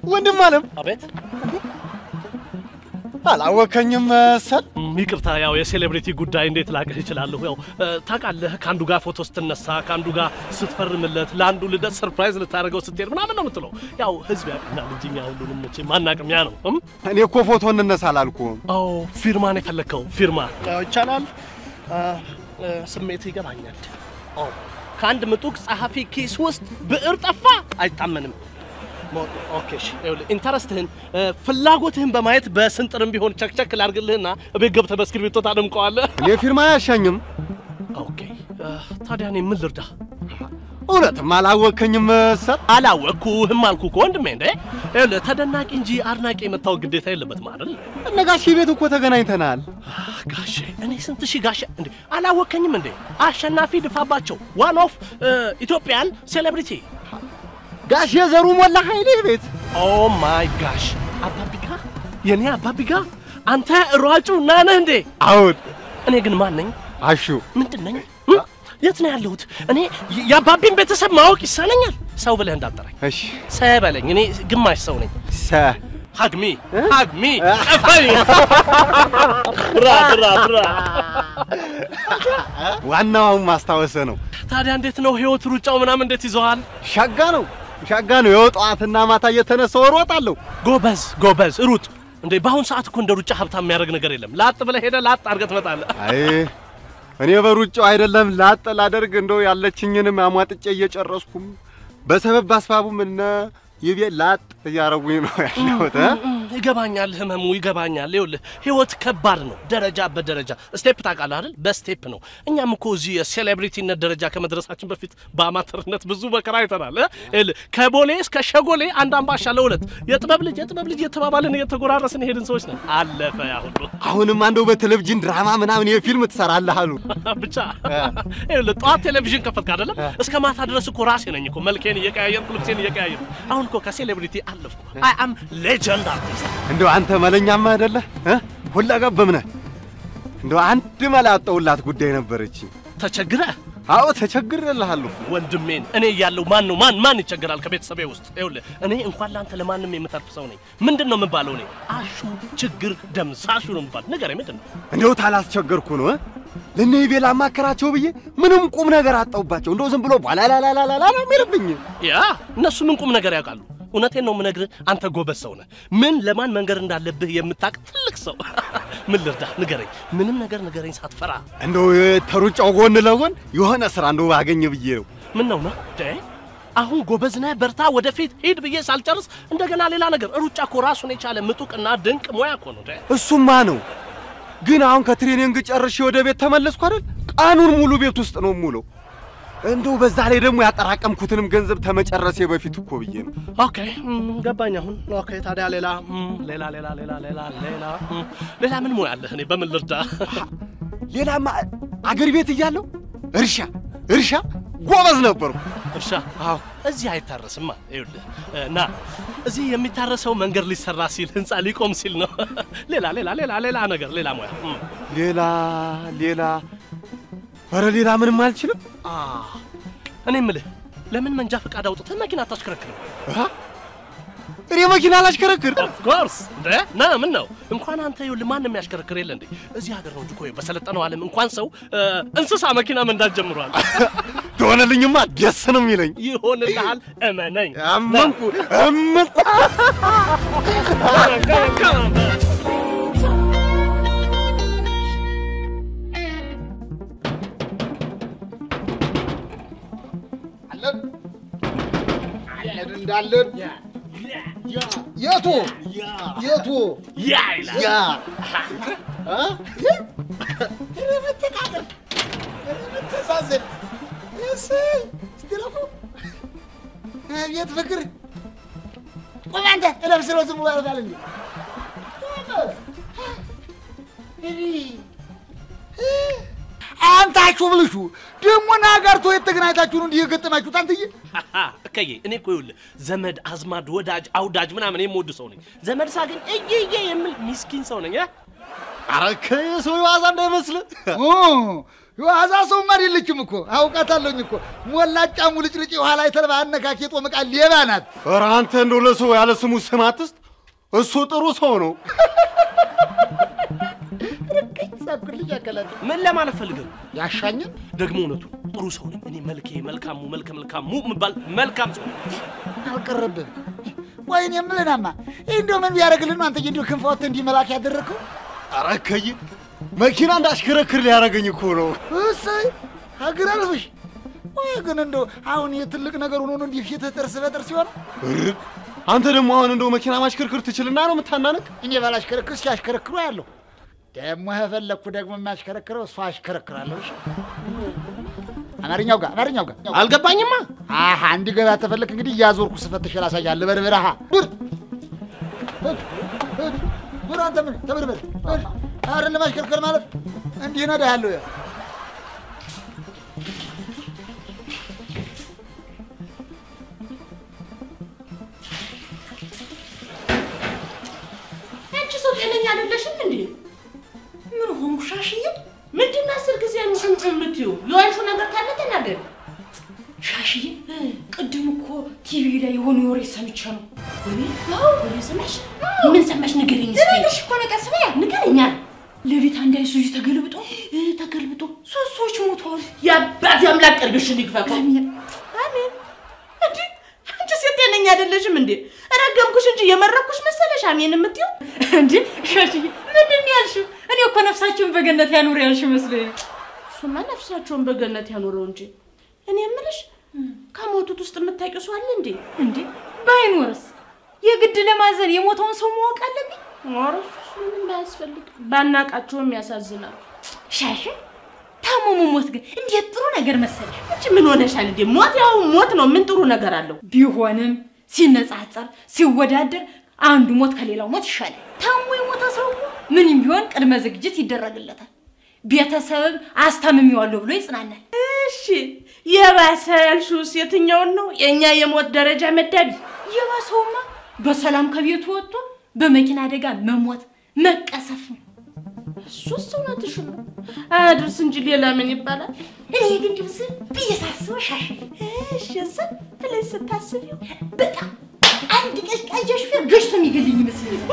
ወንድም አለም አቤት አላወከኝም መሰል። ይቅርታ፣ ያው የሴሌብሪቲ ጉዳይ እንዴት ላቅህ እችላለሁ። ያው ታውቃለህ፣ ከአንዱ ጋር ፎቶ ስትነሳ፣ ከአንዱ ጋር ስትፈርምለት፣ ለአንዱ ልደት ሰርፕራይዝ ልታደርገው ስትሄድ ምናምን ነው የምትለው። ያው ህዝብ ያውቅናል እንጂ እኛ ሁሉንም መቼ ማናቅም። ያ ነው እም? እኔ እኮ ፎቶ እንነሳ አላልኩም። አዎ ፊርማን የፈለግከው ፊርማ ይቻላል። ስሜት ይገባኛል። አዎ ከአንድ ምጡቅ ጸሐፊ ኪስ ውስጥ ብዕር ጠፋ አይታመንም። ኦኬ እሺ፣ ይኸውልህ ኢንተረስትህን ፍላጎትህን በማየት በስንጥርም ቢሆን ቸክቸክ ላድርግልህና እቤት ገብተህ በእስክሪብቶ ታደምቀዋለህ። እኔ ፊርማ አያሻኝም። ኦኬ ታዲያ እኔ ምን ልርዳ? እውነትም አላወከኝም መሰል። አላወቅኩህም አልኩህ እኮ ወንድሜ። እንዴ ይኸውልህ ተደናቂ እንጂ አድናቂ የመታወቅ ግዴታ የለበትም አይደል? እነ ጋሼ ቤት እኮ ተገናኝተናል። ጋሼ እኔ ስንት ሺህ ጋሼ እንዴ አላወከኝም እንዴ? አሸናፊ ድፋባቸው ዋን ኦፍ ኢትዮጵያን ሴሌብሪቲ ጋሼ ዘሩ ሞላ ኃይሌ ቤት ኦ ማይ ጋሽ አባቢጋ የኔ አባቢጋ አንተ ሯጩ ና ነህ እንዴ? አሁን እኔ ግን ማን ነኝ? አሹ ምንድን ነኝ? የት ነው ያለሁት? እኔ የአባቢን ቤተሰብ ማወቅ ይሳነኛል። ሰው ብለህ እንዳጠራኝ እሺ ሰ በለኝ። እኔ ግማሽ ሰው ነኝ። ሰ ሀግሚ ሀግሚ ቀፈኝ ብራ ብራ ብራ። ዋናው አሁን ማስታወሰ ነው። ታዲያ እንዴት ነው ህይወት? ሩጫው ምናምን እንዴት ይዘዋል? ሻጋ ነው ሻጋ ነው። የጠዋትና ማታ እየተነሳው እሮጣለሁ። ጎበዝ ጎበዝ ሩጥ። እንዴ በአሁን ሰዓት እኮ እንደ ሩጫ ሀብታም የሚያደርግ ነገር የለም። ላጥ ብለህ ሄደህ ላጥ አድርገህ ትመጣለህ። አይ እኔ በሩጫው አይደለም ላጥ ላደርግ እንደው ያለችኝንም አሟጥጬ እየጨረስኩም በሰበብ አስባቡም እነ ይቤ ላጥ እያረጉኝ ነው ያለሁት እ ይገባኛል፣ ህመሙ ይገባኛል። ይኸውልህ ህይወት ከባድ ነው፣ ደረጃ በደረጃ ስቴፕ ታውቃለህ አይደል? በስቴፕ ነው። እኛም እኮ እዚህ የሴሌብሪቲነት ደረጃ ከመድረሳችን በፊት በአማተርነት ብዙ መከራ አይተናል። እ? ይኸውልህ ከቦሌ እስከ ሸጎሌ አንድ አምባሻ ለሁለት የጥበብ ልጅ የጥበብ ልጅ የተባባልን እየተጎራረስን ሄድን ሰዎች ነን። አለፈ ያ ሁሉ አሁንም አንደው በቴሌቪዥን ድራማ ምናምን የፊልም ትሰራለህ አሉ። ብቻ ይኸውልህ ጠዋት ቴሌቪዥን ከፈትክ አይደለም እስከ ማታ ድረስ እኮ ራሴ ነኝ እኮ መልኬን እየቀያየርኩ ልብሴን እየቀያየርኩ አሁን እኮ ከሴሌብሪቲ አለፍኩ። አይ አም ሌጀንድ አርቲስት። እንደው አንተ መለኛማ አይደለህ እ ሁለገብ ነህ። እንደው አንድ መላ ያጣሁላት ጉዳይ ነበረች። ተቸግረህ አዎ ተቸግሬልሃለሁ። ወንድሜን እኔ እያለሁ ማን ነው ማን ማን ይቸገራል ከቤተሰቤ ውስጥ? ይኸውልህ እኔ እንኳን ለአንተ ለማንም የምተርፍ ሰው ነኝ። ምንድን ነው የምባለው? እኔ አሹ ችግር ደምሳሹ ነው የምባል። ንገረኝ፣ ምንድን ነው? እንደው ታላስቸገርኩ ነው እ ለእነ ይቤ ላማከራቸው ብዬ ምንም ቁም ነገር አጣሁባቸው። እንደው ዝም ብሎ ባላላላላላ ነው የሚልብኝ። ያ እነሱ ምን ቁም ነገር ያውቃሉ? እውነቴን ነው የምነግርህ። አንተ ጎበዝ ሰው ነህ። ምን ለማን መንገር እንዳለብህ የምታውቅ ትልቅ ሰው። ምን ልርዳ? ንገረኝ፣ ምንም ነገር ንገረኝ ሳትፈራ። እንደው ተሩጫው ጎን ለጎን የሆነ ስራ እንደው ባገኝ ብዬ ነው። ምን ነው ነው አሁን ጎበዝ ነህ፣ በርታ፣ ወደፊት ሂድ ብዬ ሳልጨርስ እንደገና ሌላ ነገር። ሩጫ እኮ ራሱን የቻለ ምጡቅና ድንቅ ሙያ እኮ ነው። እሱማ ነው። ግን አሁን ከትሬኒንግ ጨርሼ ወደ ቤት ተመለስኩ አይደል? ቀኑን ሙሉ ቤት ውስጥ ነው ሙሉ። እንደው በዛ ላይ ደግሞ ያጠራቀምኩትንም ገንዘብ ተመጨረሴ በፊት እኮ ብዬ ነው። ኦኬ ገባኝ አሁን። ኦኬ ታዲያ ሌላ ሌላ ሌላ ሌላ ሌላ ሌላ ሌላ ምን ሙያ አለህ? እኔ በምን ልርዳ? ሌላማ አገር ቤት እያለሁ እርሻ እርሻ ጎበዝ ነበርኩ። እርሻ? አዎ። እዚህ አይታረስማ። ይኸውልህ ና እዚህ የሚታረሰው መንገድ ሊሰራ ሲል ህንፃ ሊቆም ሲል ነው። ሌላ ሌላ ሌላ ሌላ ነገር ሌላ ሙያ ሌላ ሌላ ኧረ ሌላ ምንም አልችልም። እኔ የምልህ ለምን መንጃ ፈቃድ አውጥተህ መኪና አታሽከረክርም? እኔ መኪና አላሽከረክር። ኦፍኮርስ እንደ ና ምን ነው እንኳን አንተ ይኸውልህ ማንም ያሽከረክር የለ እንዴ? እዚህ ሀገር ነው እንጂ እኮ በሰለጠነው ዓለም እንኳን ሰው እንስሳ መኪና መንዳት ጀምሯል። ትሆነልኝማ ደስ ነው የሚለኝ። ይሆንልሃል፣ እመነኝ። አመንኩ እምጥ እንዳለን የቱ የቱ ያ ይላል ያ ተሳዘን ቤት ፍቅር ቆይ አንተ እለብስ ነው ዝም ብሎ ያደርጋል እንዴ አንታችሁ ብልሹ ደግሞ ናጋርቶ የተገናኝታችሁ ነው እንዲህ የገጠማችሁት አንትዬ እከዬ እኔ እኮ ይኸውልህ ዘመድ አዝማድ ወዳጅ አውዳጅ ምናምን የምወድ ሰው ነኝ። ዘመድ ሳገኝ እየየ የምል ሚስኪን ሰው ነኝ። እ? ኧረ ከሰው የዋዛ እንዳይመስልህ። ኦ፣ የዋዛ ሰውም አይደለችም እኮ አውቃታለሁኝ እኮ ሞላጫ ሙልጭልጭ የኋላ የተልባ አነካኪ የጦም ዕቃ ሌባ ናት። ኧረ አንተ እንደው ለሰው ያለ ስሙ ስም አትስጥ። እሱ ጥሩ ሰው ነው። ሳኩልኝ ያከላል ምን ለማለት ፈልገህ ነው? ያሻኝን ደግሞ እውነቱ ጥሩ ሰው ነኝ እኔ። መልኬ መልካሙ መልከ መልካሙ የምባል መልካም ሰው ነኝ። አልቀረብም። ወይኔ የምልህናማ ይህ እንደው ምን ቢያደርግልን ነው አንተ እንዲሁ ክንፍ ወጥተህ እንዲህ መላክ ያደረግከው? ኧረ እከይ መኪና እንዳሽከረክር ሊያደርገኝ እኮ ነው። እሰይ ሀገር አልፍሽ ወይ ግን እንደው አሁን የትልቅ ነገር ሆኖ ነው እንዲህ ፊትህ ጥርስ በጥርስ ሲሆን እርግ አንተ ደግሞ አሁን እንደው መኪና ማሽከርከር ትችልና ነው የምታናንቅ? እኔ ባላሽከረክር ሲያሽከረክሩ ያለሁ ደግሞ ከፈለግኩ ደግሞ የሚያሽከረክረው እሱ አሽከረክራለሁ። እሺ አማርኛው ጋር አማርኛው ጋር አልገባኝማ። አሀ እንዲገባ ተፈለክ እንግዲህ እያዞርኩ ስፈትሽ ላሳያለሁ። በርበረሃ ዱር ዱር አንተ ምን ተበርበር አይደለም ማሽከርከር ማለት እንዲህ ነዳሃለሁ። ያ አንቺ ሰው ጤነኛ አይደለሽም እንዴ? ምን ሆንኩ? ሻሽዬ ምንድን ነው አስር ጊዜ እንጭንጭ የምትይው? የዋልሽው ነገር ካለ ተናገሪ። ሻሽዬ ቅድም እኮ ቲቪ ላይ የሆነ ወሬ ሰምቼ ነው። ወሬ አዎ፣ ወሬ ሰማሽ? ምን ሰማሽ? ንገሪኝ እስኪ። ትንሽ እኮ ነው፣ ቀስ በያ ንገሪኛ። ሌሊት አንድ አይሱዙ ተገልብጦ እ፣ ተገልብጦ ሶስት ሰዎች ሞተዋል። የአባት አምላክ ቀልብሽን ይግፈፈው። አሜን። አሜን። እንዴ አንቺ ሴት ጤነኛ አይደለሽም እንዴ? ረገምኩሽ እንጂ የመረኩሽ መሰለሽ አሜን የምትይው? እንዴ ሻሽዬ ምንድን ነው ያልሽው? እኔ እኮ ነፍሳቸውን በገነት ያኑር ያልሽ መስሎኝ። እሱማ ነፍሳቸውን በገነት ያኖረው እንጂ እኔ የምልሽ ከሞቱት ውስጥ የምታውቂው ሰው አለ እንዴ? እንዴ ባይኖርስ የግድ ለማዘን የሞተውን ሰው ማወቅ አለብኝ? ኧረ እሱስ ምንም አያስፈልግ። ባናቃቸውም ያሳዝናል። ሻሽ ታሞ መሞት ግን እንዴት ጥሩ ነገር መሰለሽ። አንቺ ምን ሆነሻል እንዴ? ሞት ያው ሞት ነው። ምን ጥሩ ነገር አለው? ቢሆንም ሲነጻጸር ሲወዳደር አንዱ ሞት ከሌላው ሞት ይሻላል። ታሞ የሞተ ሰው እኮ ምንም ቢሆን ቅድመ ዝግጅት ይደረግለታል። ቤተሰብም አስታምሜዋለሁ ብሎ ይጽናናል። እሺ የባሰ ያልሽውስ የትኛውን ነው? የእኛ የሞት ደረጃ መዳቢ የባሰውማ በሰላም ከቤቱ ወጥቶ በመኪና አደጋ መሞት መቀሰፍ ነው። እሱስ እውነትሽን ነው። አያድርስ እንጂ ሌላ ምን ይባላል? እኔ ግን ድብስ ብዬ ሳስበው ሻሽ እሺ ዝም ብለሽ ስታስቢው በጣም አንድ ቀዥቃዣ ሹፌር ገጭቶ የሚገልኝ ይመስለኛል።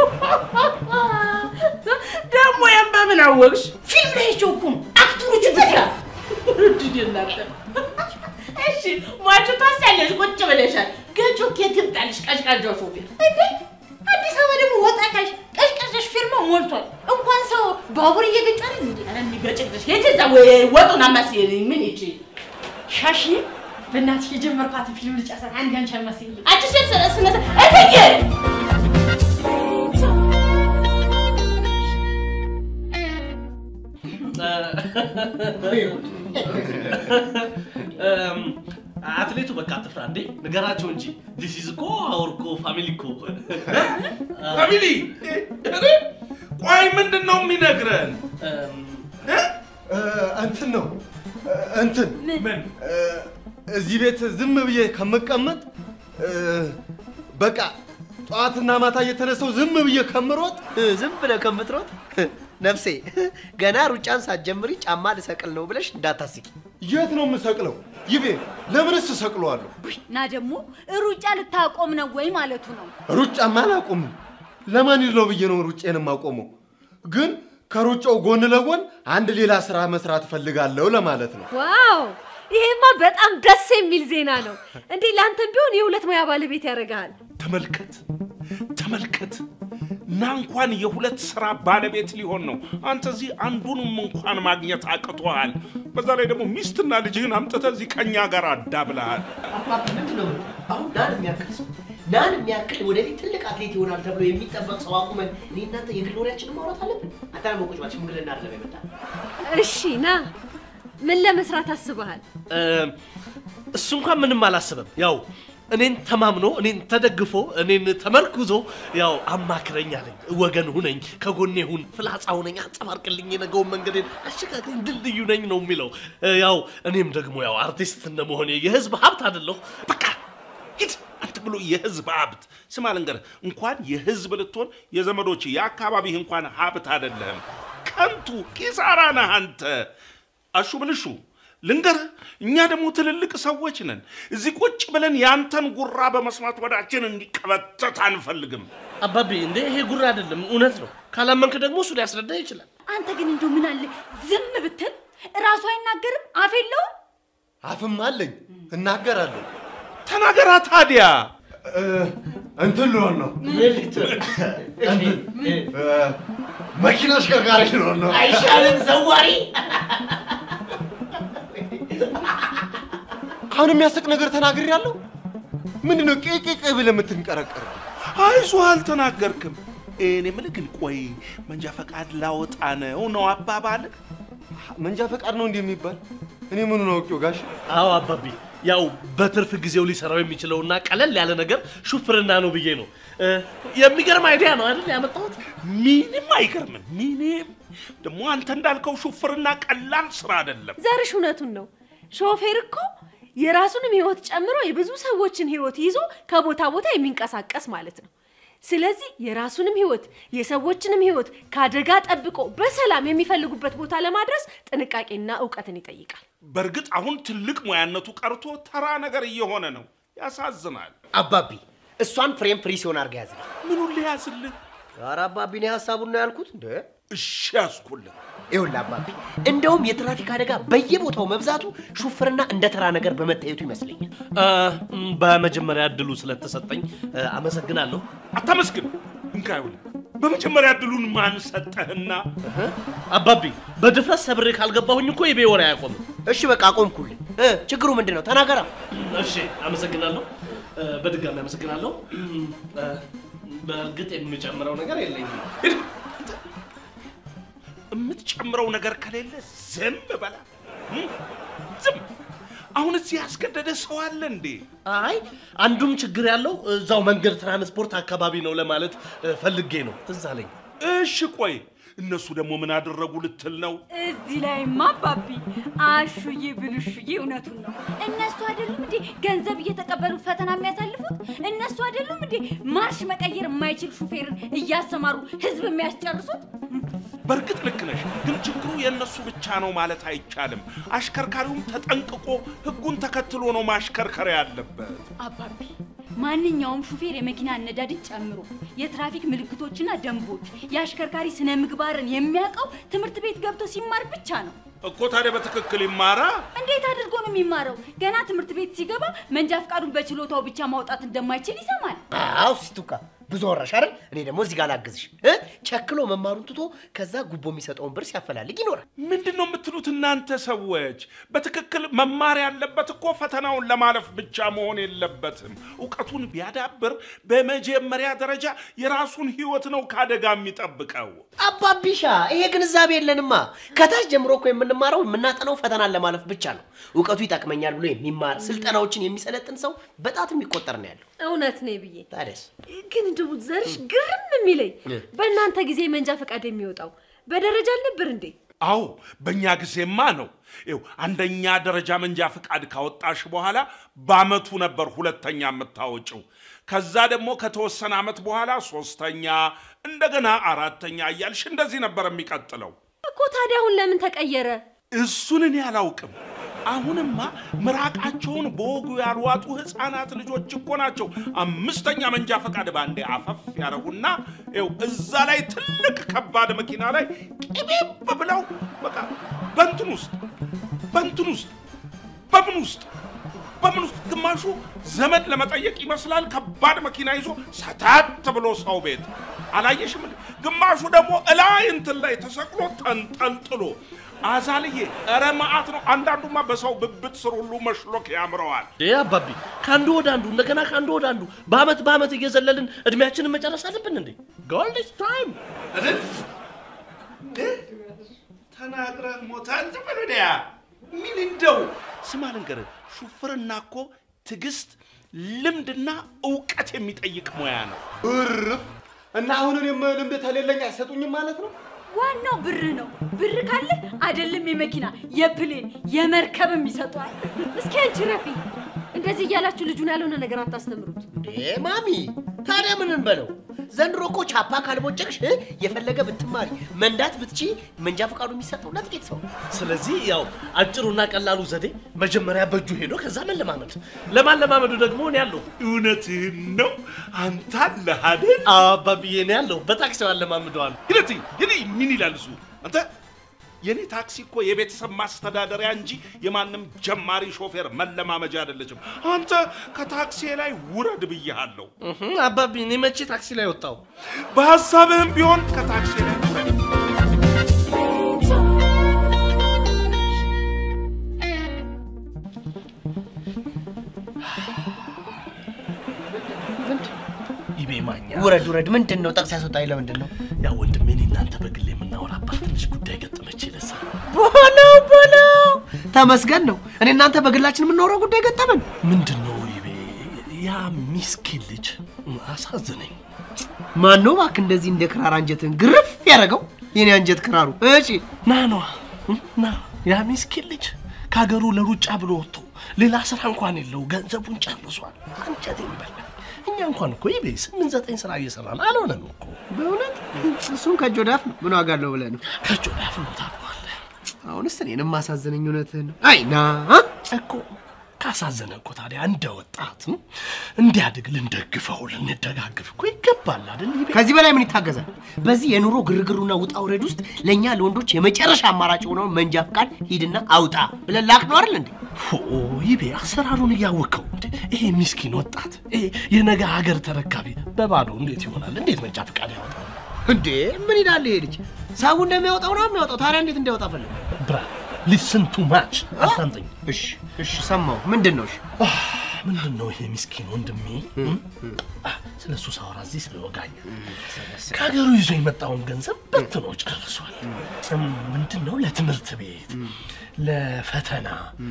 ደግሞ ያን በምን አወቅሽ? ፊልም ላይ አይቼው እኮ ነው አክተሮቹ ብትያ እድል የላትም። እሺ ሟቹ ታስያለሽ፣ ቁጭ ብለሻል። ገጮ ኬት ይምጣልሽ? ቀዥቃዣው ሾፌር እንዴ አዲስ አበባ ደግሞ ወጣ ካልሽ ቀዥቃዣ ሹፌርማ ሞልቷል። እንኳን ሰው ባቡር እየገጫ ነው እንዴ ኧረ የሚገጭቅሽ ሄጂ እዛ ወይ ወጡን አማስይልኝ። ምን ይቺ ሻሽ በእናትሽ የጀመርኳትን ፊልም ልጨርሳት። አንድ አንቺ አልመስልኝ አንቺ ሴት ስነ ስነ እትዬ እም፣ አትሌቱ በቃ አትፍራ እንዴ፣ ንገራቸው እንጂ ዲስ ኢዝ እኮ አወር እኮ ፋሚሊ እኮ ፋሚሊ እኔ ቆይ ምንድን ነው የሚነግረን? እም፣ እ፣ እንትን ነው እ፣ እንትን ምን እ፣ እዚህ ቤት ዝም ብዬ ከምቀመጥ እ፣ በቃ ጠዋትና ማታ እየተነሳው ዝም ብዬ ከምሮጥ ዝም ብለህ ከምትሮጥ ነፍሴ ገና ሩጫን ሳትጀምሪ ጫማ ልሰቅል ነው ብለሽ እንዳታስቂ። የት ነው የምሰቅለው? ይቤ ለምንስ እሰቅለዋለሁ? እና ደግሞ ሩጫ ልታቆም ነው ወይ ማለቱ ነው። ሩጫማ አላቆምም። ለማን ነው ብዬ ነው ሩጬን የማቆመው? ግን ከሩጫው ጎን ለጎን አንድ ሌላ ስራ መስራት እፈልጋለሁ ለማለት ነው። ዋው ይሄማ በጣም ደስ የሚል ዜና ነው። እንዴ ለአንተም ቢሆን የሁለት ሙያ ባለቤት ያደርግሃል። ተመልከት ተመልከት ና እንኳን የሁለት ስራ ባለቤት ሊሆን ነው። አንተ እዚህ አንዱንም እንኳን ማግኘት አቅቶሃል። በዛ ላይ ደግሞ ሚስትና ልጅህን አምጥተህ እዚህ ከኛ ጋር አዳብለሃል። አባባ ምንድን ነው የምልህ? አሁን ናን የሚያክል ሰው ናን የሚያክል ወደፊት ትልቅ አትሌት ይሆናል ተብሎ የሚጠበቅ ሰው አቁመን እኔ እናንተ የግል ወሬያችንን ማውራት አለብን? አንተ ደግሞ ቁጭ በል፣ ሽምግልና አይደለም የመጣ እሺ ና ምን ለመስራት አስበሃል? እም፣ እሱ እንኳን ምንም አላስበም። ያው እኔን ተማምኖ እኔን ተደግፎ እኔን ተመርኩዞ ያው አማክረኝ አለኝ። ወገን ሁነኝ፣ ከጎኔ ሁን፣ ፍላጻ ሁነኝ፣ አንጸባርቅልኝ፣ የነገውን መንገዴን አሸጋግረኝ፣ ድልድዩ ነኝ ነው የሚለው። እ፣ ያው እኔም ደግሞ ያው አርቲስት እንደመሆኔ የህዝብ ሀብት አይደለሁ። በቃ ሂድ አንተ ብሎ የህዝብ ሀብት ስማ ልንገርህ፣ እንኳን የህዝብ ልትሆን የዘመዶች የአካባቢህ እንኳን ሀብት አይደለህም። ከንቱ ኪሳራ ነህ አንተ። አሹ ብልሹ ልንገርህ፣ እኛ ደግሞ ትልልቅ ሰዎች ነን። እዚህ ቁጭ ብለን ያንተን ጉራ በመስማት ወዳችን እንዲቀበተት አንፈልግም። አባቤ እንዴ ይሄ ጉራ አይደለም፣ እውነት ነው። ካላመንክ ደግሞ እሱ ሊያስረዳ ይችላል። አንተ ግን እንደው ምን አለ ዝም ብትል እራሱ አይናገርም? አፍ የለውም? አፍም አለኝ እናገራለሁ። ተናገራ ታዲያ። እ፣ እንትን ልሆን ነው እንትን እ፣ መኪና አሽከርካሪ ልሆን ነው። አይሻልም ዘዋሪ? አሁን የሚያስቅ ነገር ተናግሬያለሁ። ምንድን ነው ቄቄቄ ብለህ የምትንቀረቀር? አይዞህ አልተናገርክም። እኔ የምልህ ግን ቆይ መንጃ ፈቃድ ላወጣ ነው ነው አባባልህ? መንጃ ፈቃድ ነው እንዲህ የሚባል? እኔ ምኑን አውቄው ጋሽ? አዎ አባቢ፣ ያው በትርፍ ጊዜው ሊሰራው የሚችለውና ቀለል ያለ ነገር ሹፍርና ነው ብዬ ነው። እ፣ የሚገርም አይዲያ ነው አይደል ያመጣሁት? ምንም አይገርምም። ምንም ደግሞ አንተ እንዳልከው ሹፍርና ቀላል ስራ አይደለም። ዘርሽ እውነቱን ነው። ሾፌር እኮ የራሱንም ህይወት ጨምሮ የብዙ ሰዎችን ህይወት ይዞ ከቦታ ቦታ የሚንቀሳቀስ ማለት ነው። ስለዚህ የራሱንም ህይወት የሰዎችንም ህይወት ከአደጋ ጠብቆ በሰላም የሚፈልጉበት ቦታ ለማድረስ ጥንቃቄና እውቀትን ይጠይቃል። በእርግጥ አሁን ትልቅ ሙያነቱ ቀርቶ ተራ ነገር እየሆነ ነው። ያሳዝናል። አባቢ እሷን ፍሬም ፍሪ ሲሆን አድርጋ ያዝልኝ። ምኑን ሊያዝልህ? ኧረ አባቢ እኔ ሀሳቡን ነው ያልኩት እንደ እሺ ያዝኩልህ። ይኸውልህ አባቢ እንደውም የትራፊክ አደጋ በየቦታው መብዛቱ ሹፍርና እንደ ተራ ነገር በመታየቱ ይመስለኛል። እ፣ ም፣ በመጀመሪያ እድሉ ስለተሰጠኝ እ፣ አመሰግናለሁ። አታመስግን። እንካ ይኸውልህ፣ በመጀመሪያ እድሉን ማን ሰጠህና? አባቢ በድፍረት ሰብሬ ካልገባሁኝ እኮ የቤ ወሬ አያቆምም። እሺ በቃ አቆምኩልህ። እ፣ ችግሩ ምንድን ነው? ተናገራ። እሺ አመሰግናለሁ። እ፣ በድጋሚ አመሰግናለሁ። እም፣ እ፣ በእርግጥ የምጨምረው ነገር የለኝም። የምትጨምረው ነገር ከሌለ ዝም በላ። እም? ዝም። አሁን እዚህ ያስገደደ ሰው አለ እንዴ? አይ አንዱም ችግር ያለው እዛው መንገድ ትራንስፖርት አካባቢ ነው ለማለት እ፣ ፈልጌ ነው። ትዝ አለኝ። እሺ ቆይ እነሱ ደግሞ ምን አደረጉ ልትል ነው? እዚህ ላይማ አባቢ አሹዬ ብልሹዬ እውነቱን ነው። እነሱ አይደሉም እንዴ ገንዘብ እየተቀበሉ ፈተና የሚያሳልፉት? እነሱ አይደሉም እንዴ ማርሽ መቀየር የማይችል ሹፌርን እያሰማሩ ህዝብ የሚያስጨርሱት? በእርግጥ ልክ ነሽ፣ ግን ችግሩ የእነሱ ብቻ ነው ማለት አይቻልም። አሽከርካሪውም ተጠንቅቆ ሕጉን ተከትሎ ነው ማሽከርከር ያለበት። አባቢ ማንኛውም ሹፌር የመኪና አነዳድን ጨምሮ የትራፊክ ምልክቶችና ደንቦች፣ የአሽከርካሪ ስነ ምግባርን የሚያውቀው ትምህርት ቤት ገብቶ ሲማር ብቻ ነው። እኮ ታዲያ በትክክል ይማራ። እንዴት አድርጎ ነው የሚማረው? ገና ትምህርት ቤት ሲገባ መንጃ ፈቃዱን በችሎታው ብቻ ማውጣት እንደማይችል ይሰማል። አዎ ሲስቱካ ብዙ ወራሽ አይደል? እኔ ደግሞ እዚህ ጋር ላግዝሽ እ ቸክሎ መማሩን ትቶ ከዛ ጉቦ የሚሰጠውን ብር ሲያፈላልግ ይኖራል። ምንድን ነው የምትሉት እናንተ ሰዎች? በትክክል መማር ያለበት እኮ ፈተናውን ለማለፍ ብቻ መሆን የለበትም። እውቀቱን ቢያዳብር በመጀመሪያ ደረጃ የራሱን ህይወት ነው ከአደጋ የሚጠብቀው። አባቢሻ ይሄ ግንዛቤ የለንማ። ከታች ጀምሮ እኮ የምንማረው የምናጠናው ፈተናን ለማለፍ ብቻ ነው። እውቀቱ ይጠቅመኛል ብሎ የሚማር ስልጠናዎችን የሚሰለጥን ሰው በጣት የሚቆጠር ነው ያለው። እውነት ነው ብዬ ታዲያስ ግን እንደው ዘርሽ ግርም የሚለኝ በእናንተ ጊዜ መንጃ ፈቃድ የሚወጣው በደረጃ አልነበር እንዴ? አዎ በእኛ ጊዜማ ነው። ይኸው አንደኛ ደረጃ መንጃ ፈቃድ ካወጣሽ በኋላ በአመቱ ነበር ሁለተኛ የምታወጭው። ከዛ ደግሞ ከተወሰነ አመት በኋላ ሶስተኛ፣ እንደገና አራተኛ እያልሽ እንደዚህ ነበር የሚቀጥለው። እኮ ታዲያ አሁን ለምን ተቀየረ? እሱን እኔ አላውቅም። አሁንማ ምራቃቸውን በወጉ ያልዋጡ ህፃናት ልጆች እኮ ናቸው አምስተኛ መንጃ ፈቃድ ባንዴ አፈፍ ያደረጉና ይኸው እዛ ላይ ትልቅ ከባድ መኪና ላይ ቅቤብ ብለው በቃ በንትን ውስጥ በንትን ውስጥ በምን ውስጥ በምን ውስጥ ግማሹ ዘመድ ለመጠየቅ ይመስላል ከባድ መኪና ይዞ ሰታት ብሎ ሰው ቤት አላየሽም? እንዴ? ግማሹ ደግሞ እላይ እንትን ላይ ተሰቅሎ ተንጠልጥሎ አዛልዬ ኧረ መዓት ነው። አንዳንዱማ በሰው ብብት ስር ሁሉ መሽሎክ ያምረዋል። ዴ አባቢ ከአንዱ ወደ አንዱ እንደገና ከአንዱ ወደ አንዱ በአመት በአመት እየዘለልን እድሜያችንን መጨረስ አለብን እንዴ? ጎልድ ታይም ተናግረህ ሞታል። ዝም በል ወዲያ። ምን እንደው ስማ ልንገርህ፣ ሹፍርና እኮ ትዕግስት፣ ልምድና እውቀት የሚጠይቅ ሙያ ነው። እርፍ እና አሁን እኔም ልምድ ተሌለኝ አይሰጡኝም ማለት ነው? ዋናው ብር ነው። ብር ካለ አይደለም የመኪና የፕሌን የመርከብም ይሰጧል። እስኪ አንቺ ረፊ እንደዚህ እያላችሁ ልጁን ያልሆነ ነገር አታስተምሩት። እንዴ ማሚ፣ ታዲያ ምን እንበለው? ዘንድሮ እኮ ቻፓ ካልቦጨቅሽ እ፣ የፈለገ ብትማሪ መንዳት ብትቺ መንጃ ፈቃዱ የሚሰጠው ለጥቂት ሰው ነው። ስለዚህ ያው አጭሩና ቀላሉ ዘዴ መጀመሪያ በእጁ ሄዶ ከዛ መለማመድ። ለማለማመዱ ደግሞ እኔ ያለሁ እውነትህን ነው። አንተ አለህ አይደል? አባብዬ እኔ ያለሁ በታክሲው አለማምደዋል። ሂደት ሂደ ምን ይላል እሱ? አንተ የኔ ታክሲ እኮ የቤተሰብ ማስተዳደሪያ እንጂ የማንም ጀማሪ ሾፌር መለማመጃ አይደለችም። አንተ ከታክሲ ላይ ውረድ ብያሃለሁ። አባቢ እኔ መቼ ታክሲ ላይ ወጣው? በሀሳብህም ቢሆን ከታክሲ ላይ ውረድ። ይቤ ማኛ ውረድ ውረድ። ምንድን ነው ጠቅስ ያስወጣኝ? ለምንድን ነው ያ ወንድሜ እኔ እናንተ በግል የምናወራባት ትንሽ ጉዳይ ገጠመች ለሳ ቦለው ቦለው ተመስገን ነው። እኔ እናንተ በግላችን የምናወራው ጉዳይ ገጠመን። ምንድን ነው ይቤ ያ ሚስኪን ልጅ አሳዝነኝ። ማን ነው እባክህ እንደዚህ እንደ ክራር አንጀትን ግርፍ ያደረገው? የኔ አንጀት ክራሩ። እሺ ና ኗ ና ያ ሚስኪን ልጅ ከሀገሩ ለሩጫ ብሎ ወጥቶ ሌላ ስራ እንኳን የለው ገንዘቡን ጨርሷል። አንጀቴን በላ። እኛ እንኳን እኮ ይቤ ስምንት ዘጠኝ ስራ እየሰራን አልሆነም እኮ በእውነት እሱም ከእጅ ወደ አፍ ነው። ምን ዋጋ አለው ብለህ ነው? ከእጅ ወደ አፍ ነው ታውቀዋለህ አሁንስ እኔንም ማሳዘነኝ እውነትህን ነው። አይ ና እኮ ካሳዘነ እኮ ታዲያ እንደ ወጣት ም፣ እንዲያድግ ልንደግፈው ልንደጋግፍ እኮ ይገባል አይደል ይቤ ከዚህ በላይ ምን ይታገዛል? በዚህ የኑሮ ግርግሩና ውጣ ውረድ ውስጥ ለእኛ ለወንዶች የመጨረሻ አማራጭ የሆነውን መንጃ ፍቃድ ሂድና አውጣ ብለን ላክ ነው አይደል እንዴ? ፎ ይቤ አሰራሩን እያወቀው እንዴ ይሄ ሚስኪን ወጣት ይሄ የነገ ሀገር ተረካቢ በባዶ እንዴት ይሆናል? እንዴት መንጃ ፈቃድ ያወጣል? እንዴ ምን ይላል ይሄ ልጅ? ሰው እንደሚያወጣው ነው የሚያወጣው። ታዲያ እንዴት እንዲያወጣ ፈለገ? ብራ ሊስን ቱ ማች አታንጠኝ። እሺ እሺ፣ ሰማሁ። ምንድን ነው? እሺ ምንድን ነው ይሄ ሚስኪን ወንድሜ ስለ እሱ ሳወራ እዚህ ስለወጋኝ ከሀገሩ ይዞ የመጣውን ገንዘብ በትኖ ጨርሷል። እም፣ ምንድን ነው ለትምህርት ቤት፣ ለፈተና፣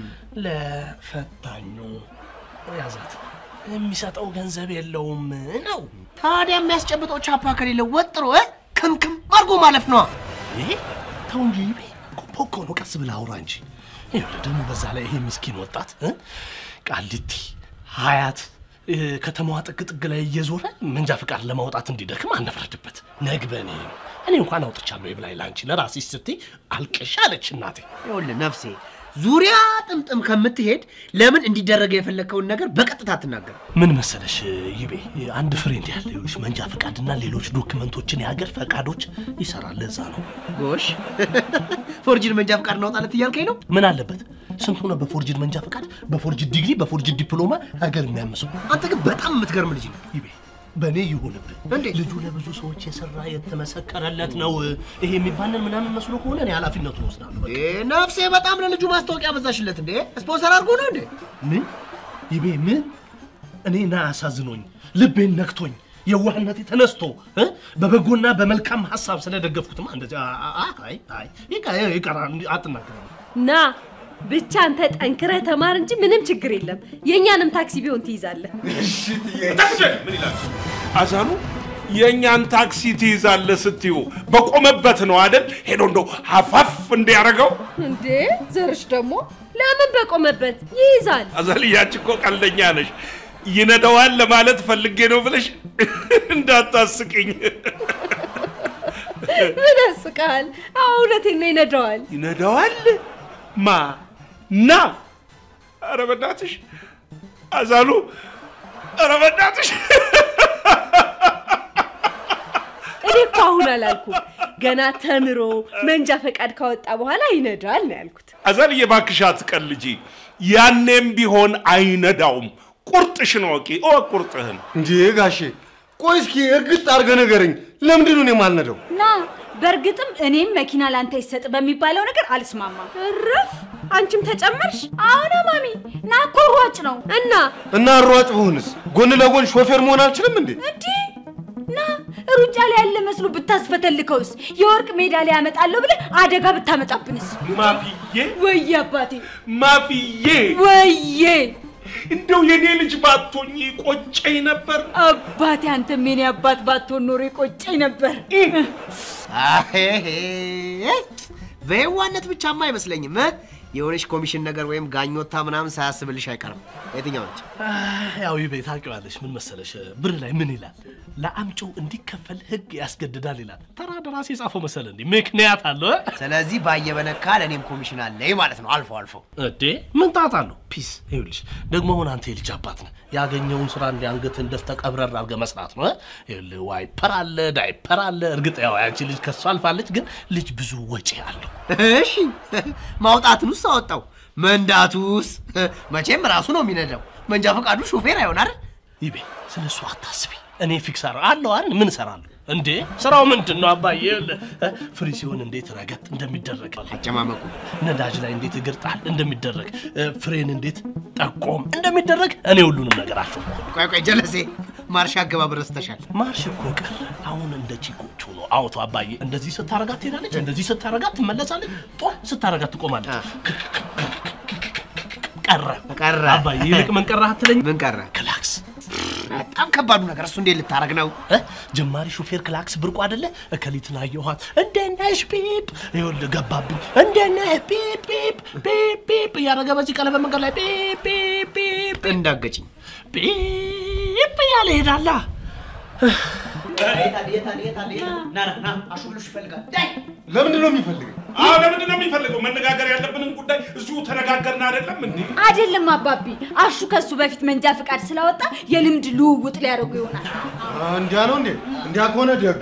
ለፈታኙ ያዛት የሚሰጠው ገንዘብ የለውም ነው። ታዲያ የሚያስጨብጠው ቻፓ ከሌለው ወጥሮ እ ክምክም አድርጎ ማለፍ ነዋ። ይሄ ተው እንጂ ይቤ ፖኮ ነው። ቀስ ብለህ አውራ እንጂ። ይኸውልህ ደግሞ በዛ ላይ ይሄ ምስኪን ወጣት እ ቃሊቲ ሀያት እ፣ ከተማዋ ጥግ ጥግ ላይ እየዞረ መንጃ ፈቃድ ለማውጣት እንዲደክም አነፍረድበት። ነግበኔ ነው። እኔ እንኳን አውጥቻለሁ ይብላኝ ለአንቺ ለራስሽ ስትይ አልቅሽ አለች እናቴ። ይኸውልህ ነፍሴ ዙሪያ ጥምጥም ከምትሄድ ለምን እንዲደረገ የፈለግከውን ነገር በቀጥታ አትናገር። ምን መሰለሽ ይቤ አንድ ፍሬንድ ያለ ይኸውልሽ መንጃ ፈቃድና ሌሎች ዶክመንቶችን የሀገር ፈቃዶች ይሰራል። ለዛ ነው ጎሽ ፎርጅን መንጃ ፈቃድ እናውጣለት እያልከኝ ነው? ምን አለበት ስንቱ ነው በፎርጅድ መንጃ ፈቃድ፣ በፎርጅድ ዲግሪ፣ በፎርጅድ ዲፕሎማ ሀገር የሚያምሰው። አንተ ግን በጣም የምትገርም ልጅ ነው። ይቤ በእኔ ይሁንብህ። እንዴት? ልጁ ለብዙ ሰዎች የሰራ የተመሰከረለት ነው። ይሄ የሚባልን ምናምን መስሎ ከሆነ እኔ ኃላፊነቱን ወስዳለሁ። በቃ። እ፣ ነፍሴ በጣም ለልጁ ማስታወቂያ በዛሽለት እንዴ? ስፖንሰር አድርጎ ነው እንዴ? ምን ይቤ ምን እኔ ና አሳዝኖኝ ልቤን ነክቶኝ የዋህነቴ ተነስቶ እ? በበጎና በመልካም ሀሳብ ስለደገፍኩትማ እንደዚህ አ- አ- አ- አይ አይ ይቀ- ይቀራል እንዲህ አትናገረም። ና ብቻ አንተ ጠንክረህ ተማር እንጂ ምንም ችግር የለም። የእኛንም ታክሲ ቢሆን ትይዛለህ። ታክሲ ምን ይላል አዛኑ? የእኛን ታክሲ ትይዛለህ ስትዩ በቆመበት ነው አይደል? ሄዶ እንደው ሀፋፍ እንዲያደርገው እንዴ ዘርሽ ደግሞ ለምን በቆመበት ይይዛል? አዛልያች እኮ ቀልደኛ ነሽ። ይነዳዋል ለማለት ፈልጌ ነው ብለሽ እንዳታስቅኝ። ምን ያስቃል? አዎ እውነቴን ነው ይነዳዋል። ይነዳዋል? ማ ና? ኧረ በእናትሽ አዛሉ፣ ኧረ በእናትሽ እኔ እኮ አሁን አላልኩም። ገና ተምሮ መንጃ ፈቃድ ካወጣ በኋላ ይነዳል ነው ያልኩት። አዛልዬ እባክሽ አትቀልጂ። ያኔም ቢሆን አይነዳውም። ቁርጥሽን ወቂ፣ እወቅ ቁርጥህን። እንዴ ጋሼ ቆይ እስኪ እርግጥ አድርገህ ንገረኝ። ለምንድን ነው እኔ የማልነዳው? ና በእርግጥም እኔም መኪና ላንተ ይሰጥ በሚባለው ነገር አልስማማም። እረፍ! አንቺም ተጨመርሽ አሁን ማሚ ና እኮ ሯጭ ነው እና እና ሯጭ ብሆንስ ጎን ለጎን ሾፌር መሆን አልችልም እንዴ? እንዲህ ና ሩጫ ላይ ያለ መስሎ ብታስፈተልከውስ የወርቅ ሜዳሊያ ያመጣለሁ ብለህ አደጋ ብታመጣብንስ? ማፍዬ ወየ አባቴ ማፍዬ፣ ወየ እንደው የኔ ልጅ ባቶኝ ቆጨኝ ነበር። አባቴ አንተም የኔ አባት ባትሆን ኖሮ የቆጨኝ ነበር። አሄሄ በየዋነት ብቻማ አይመስለኝም እ? የሆነች ኮሚሽን ነገር ወይም ጋኞታ ምናምን ሳያስብልሽ አይቀርም። የትኛው ነች? ያው ይቤ ታውቂዋለሽ፣ ምን መሰለሽ ብር ላይ ምን ይላል? ለአምጪው እንዲከፈል ህግ ያስገድዳል ይላል። ተራ ደራሲ የጻፈው መሰለ እንዴ? ምክንያት አለው እ? ስለዚህ ባየበነካ ለእኔም ኮሚሽን አለኝ ማለት ነው። አልፎ አልፎ እንዴ ምን ጣጣ አለው? ፒስ ይኸውልሽ፣ ደግሞ አሁን አንተ የልጅ አባት ነህ። ያገኘውን ስራ እንዲ አንገትን ደፍተህ ቀብረር አድርገህ መስራት ነው እ? ይኸውልህ ዋይፐር አለ፣ ዳይፐር አለ። እርግጥ ያው ያቺ ልጅ ከሱ አልፋለች፣ ግን ልጅ ብዙ ወጪ አለው። እሺ ማውጣትንስ አወጣው፣ መንዳቱስ መቼም ራሱ ነው የሚነዳው። መንጃ ፈቃዱ ሹፌር አይሆን አይደል? ይቤ ስለ እሱ አታስቢ። እኔ ፊክስ አረ አለው አይደል? ምን እሰራለሁ እንዴ? ስራው ምንድን ነው አባዬ? ይኸውልህ፣ እ፣ ፍሪ ሲሆን እንዴት ረገጥ እንደሚደረግ አጨማመቁ ነዳጅ ላይ እንዴት እግር ጣል እንደሚደረግ እ፣ ፍሬን እንዴት ጠቆም እንደሚደረግ እኔ ሁሉንም ነገር አቸው። ቆይ ቆይ ጀለሴ ማርሽ አገባብ ረስተሻል። ማርሽ እኮ ቀረ። አሁን እንደ ቺኮቹ ነው። አውቶ አባዬ እንደዚህ ስታረጋት ትሄዳለች፣ እንደዚህ ስታረጋት ትመለሳለች፣ ጧ ስታረጋት ትቆማለች። ቀረ ቀረ አባዬ። ይልቅ ምን ቀረ አትለኝ? ምን ቀረ? ክላክስ በጣም ከባዱ ነገር እሱ እንዴት ልታረግ ነው? እ? ጀማሪ ሹፌር ክላክስ ብርቁ አይደለ? እከሊትን አየኋት እንዴት ነሽ ፒፕ፣ ይኸውልህ ገባብኝ። እንዴት ነህ ፒፕ ፒፕ ፒፕ ፒፕ እያደረገ በዚህ ቀለበት መንገድ ላይ ፒፕ ፒፕ ፒፕ እንዳገጭኝ ፒፕ እያለ ይሄዳላ። ለምንድን ነው የሚፈልገው? አዎ ለምንድን ነው የሚፈልገው? መነጋገር ያለብንን ጉዳይ እዚሁ ተነጋገርን አይደለም እንዴ? አይደለም አባቢ፣ አሹ ከሱ በፊት መንጃ ፍቃድ ስላወጣ የልምድ ልውውጥ ሊያደርጉ ይሆናል። እንዲያ ነው እንዴ? እንዲያ ከሆነ ደግ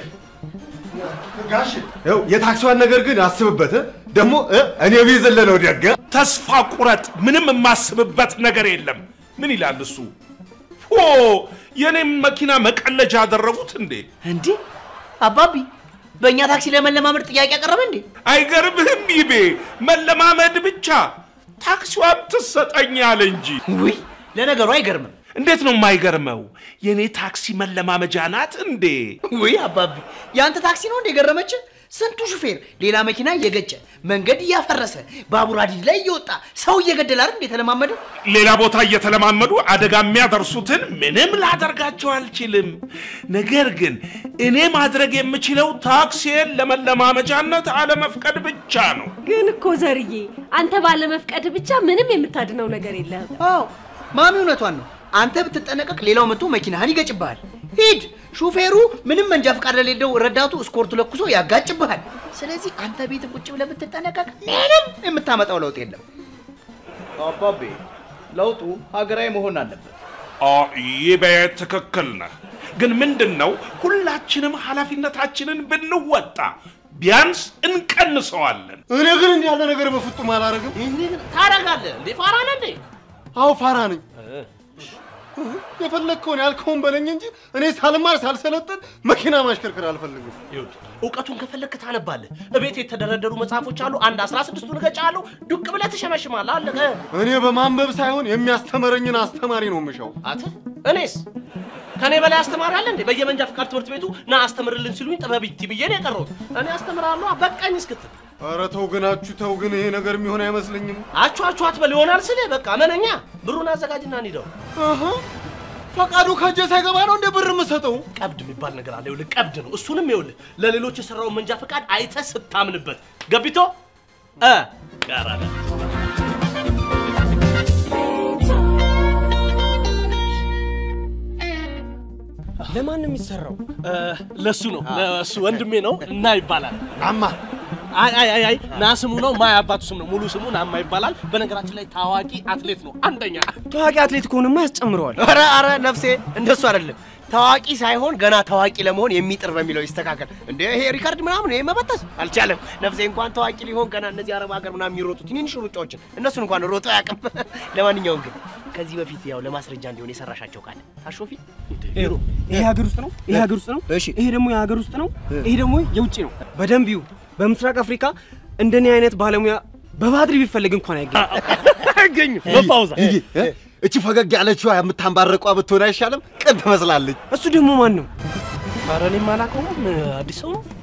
ጋሽ ይኸው የታክሲዋን ነገር ግን አስብበት። እ? ደግሞ እ? እኔ ቢዝልህ ደግ ተስፋ ቁረጥ። ምንም የማስብበት ነገር የለም። ምን ይላል እሱ? ፎ የኔም መኪና መቀለጃ አደረጉት እንዴ? እንዴ አባቢ በእኛ ታክሲ ለመለማመድ ጥያቄ ያቀረበ እንዴ? አይገርምህም? ይቤ መለማመድ ብቻ ታክሲዋም ትሰጠኝ አለ እንጂ። ውይ ለነገሩ አይገርምም። እንዴት ነው የማይገርመው? የኔ ታክሲ መለማመጃ ናት እንዴ? ውይ አባቢ የአንተ ታክሲ ነው እንደ ገረመች? ስንቱ ሹፌር ሌላ መኪና እየገጨ መንገድ እያፈረሰ ባቡር ሀዲድ ላይ እየወጣ ሰው እየገደለ አይደል እንዴ የተለማመደው? ሌላ ቦታ እየተለማመዱ አደጋ የሚያደርሱትን ምንም ላደርጋቸው አልችልም። ነገር ግን እኔ ማድረግ የምችለው ታክሲን ለመለማመጃነት አለመፍቀድ ብቻ ነው። ግን እኮ ዘርዬ አንተ ባለመፍቀድ ብቻ ምንም የምታድነው ነገር የለህም። አዎ ማሚ እውነቷን ነው። አንተ ብትጠነቀቅ ሌላው መጥቶ መኪናህን ይገጭብሃል። ሂድ ሹፌሩ ምንም መንጃ ፈቃድ ለሌለው ረዳቱ እስኮርቱ ለኩሶ ያጋጭብሃል። ስለዚህ አንተ ቤት ቁጭ ብለህ ብትጠነቀቅ ምንም የምታመጣው ለውጥ የለም። አባቤ ለውጡ ሀገራዊ መሆን አለበት። ይህ ትክክል ነህ። ግን ምንድን ነው ሁላችንም ኃላፊነታችንን ብንወጣ ቢያንስ እንቀንሰዋለን። እኔ ግን እንዲህ ያለ ነገር በፍጹም አላረግም። ታረጋለህ እንዴ? ፋራ ነህ እንዴ? አዎ ፋራ ነኝ። የፈለግከውን ያልከውን በለኝ እንጂ እኔ ሳልማር ሳልሰለጥን መኪና ማሽከርከር አልፈልግም። ይኸውልህ እውቀቱን ከፈለግህ ታነባለህ። እቤት የተደረደሩ መጽሐፎች አሉ። አንድ አስራ ስድስቱን እገጫለሁ። ዱቅ ብለህ ትሸመሽማለህ። አለቀ። እኔ በማንበብ ሳይሆን የሚያስተምረኝን አስተማሪ ነው የምሻው። አንተ እኔስ ከኔ በላይ አስተማሪ አለ እንዴ? በየመንጃ ፍቃድ ትምህርት ቤቱ ና አስተምርልን ሲሉኝ ጥበብ ይቲ ብዬ ነው የቀረሁት። እኔ አስተምራለሁ በቃኝ እስክትል ኧረ ተው ግን አችሁ ተው ግን ይሄ ነገር የሚሆን አይመስለኝም። አችሁ አችሁ አትበል ይሆናል ስልህ በቃ መነኛ ብሩን አዘጋጅና እንሂደው። አሀ ፈቃዱ ከእጄ ሳይገባ ነው እንደ ብር የምሰጠው? ቀብድ የሚባል ነገር አለ። ይኸውልህ ቀብድ ነው። እሱንም ይኸውልህ ለሌሎች የሰራውን መንጃ ፈቃድ አይተህ ስታምንበት ገቢቶ እ ጋር አለ ለማን ነው የሚሰራው? ለሱ ነው ለሱ ወንድሜ ነው እና ይባላል። ናማ አይ አይ አይ አይ ና ስሙ ነው ማ አባቱ ስም ነው ሙሉ ስሙ ናማ ይባላል። በነገራችን ላይ ታዋቂ አትሌት ነው አንደኛ። ታዋቂ አትሌት ከሆነማ ያስጨምረዋል። ኧረ ኧረ ነፍሴ እንደሱ አይደለም። ታዋቂ ሳይሆን ገና ታዋቂ ለመሆን የሚጥር በሚለው ይስተካከል። እንደ ይሄ ሪካርድ ምናምን ይሄ መበጠስ አልቻለም። ነፍሴ እንኳን ታዋቂ ሊሆን ገና እነዚህ አረብ ሀገር ምናምን የሚሮጡ ትንንሽ ሩጫዎችን እነሱን እንኳን ሮጦ አያውቅም። ለማንኛውም ግን ከዚህ በፊት ያው ለማስረጃ እንዲሆን የሰራሻቸው ካለ ታሾፊ ይሄ ሀገር ውስጥ ነው፣ ይሄ ሀገር ውስጥ ነው። እሺ፣ ይሄ ደግሞ የሀገር ውስጥ ነው፣ ይሄ ደግሞ የውጭ ነው። በደንብ ይዩ። በምስራቅ አፍሪካ እንደኔ አይነት ባለሙያ በባድሪ ቢፈልግ እንኳን አይገኝም። በፓውዛ ይሄ እ? እቺ ፈገግ ያለችዋ የምታንባረቋ ብትሆን አይሻልም? ቅን ትመስላለች። እሱ ደግሞ ማን ነው? ኧረ እኔም አላውቀውም። አዲስ ሰው ነው።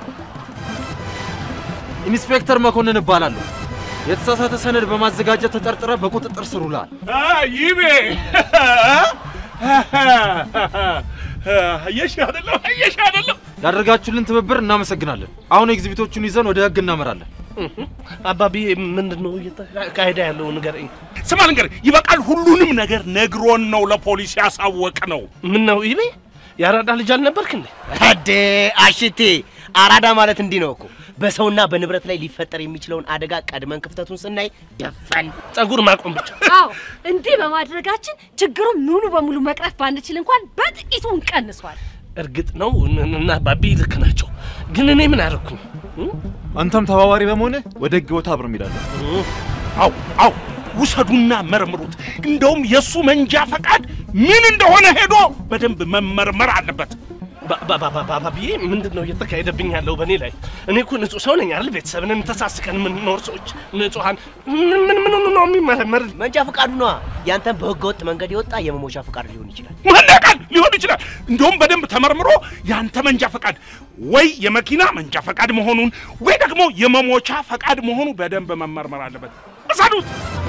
ኢንስፔክተር መኮንን እባላለሁ። የተሳሳተ ሰነድ በማዘጋጀት ተጠርጥረ በቁጥጥር ስር ውለሃል። ይቤ አየሽ አይደለም አየሽ አይደለም ያደረጋችሁልን ትብብር እናመሰግናለን። አሁን ኤግዚቢቶቹን ይዘን ወደ ህግ እናመራለን። አባቢ ምንድን ነው እየተካሄደ ያለው ንገረኝ። ስማ ልንገርህ፣ ይበቃል። ሁሉንም ነገር ነግሮን ነው ለፖሊስ ያሳወቅ ነው። ምን ነው ይቤ የአራዳ ልጅ አልነበርክ እንዴ? አዴ አሽቴ አራዳ ማለት እንዲህ ነው እኮ በሰውና በንብረት ላይ ሊፈጠር የሚችለውን አደጋ ቀድመን ክፍተቱን ስናይ ደፈን ጸጉር ማቆም ብቻ። አዎ እንዲህ በማድረጋችን ችግሩን ሙሉ በሙሉ መቅረፍ ባንችል እንኳን በጥቂቱ እንቀንሷል። እርግጥ ነው እና አባቢ ልክ ናቸው፣ ግን እኔ ምን አደረኩኝ? አንተም ተባባሪ በመሆንህ ወደ ህግ ቦታ አብረን እንሄዳለን። አው አው ውሰዱና መርምሩት። እንደውም የእሱ መንጃ ፈቃድ ምን እንደሆነ ሄዶ በደንብ መመርመር አለበት። ባባባባባብዬ ምንድን ነው እየተካሄደብኝ ያለው በእኔ ላይ? እኔ እኮ ንጹህ ሰው ነኝ አይደል? ቤተሰብንን ተሳስቀን የምንኖር ሰዎች ንጹሐን። ምን ምን ምን ነው የሚመረመር? መንጃ ፈቃዱ ነዋ። ያንተን በህገ ወጥ መንገድ የወጣ የመሞሻ ፈቃድ ሊሆን ይችላል። ማናቃል ሊሆን ይችላል። እንደውም በደንብ ተመርምሮ ያንተ መንጃ ፈቃድ ወይ የመኪና መንጃ ፈቃድ መሆኑን ወይ ደግሞ የመሞቻ ፈቃድ መሆኑ በደንብ መመርመር አለበት። እሰዱት።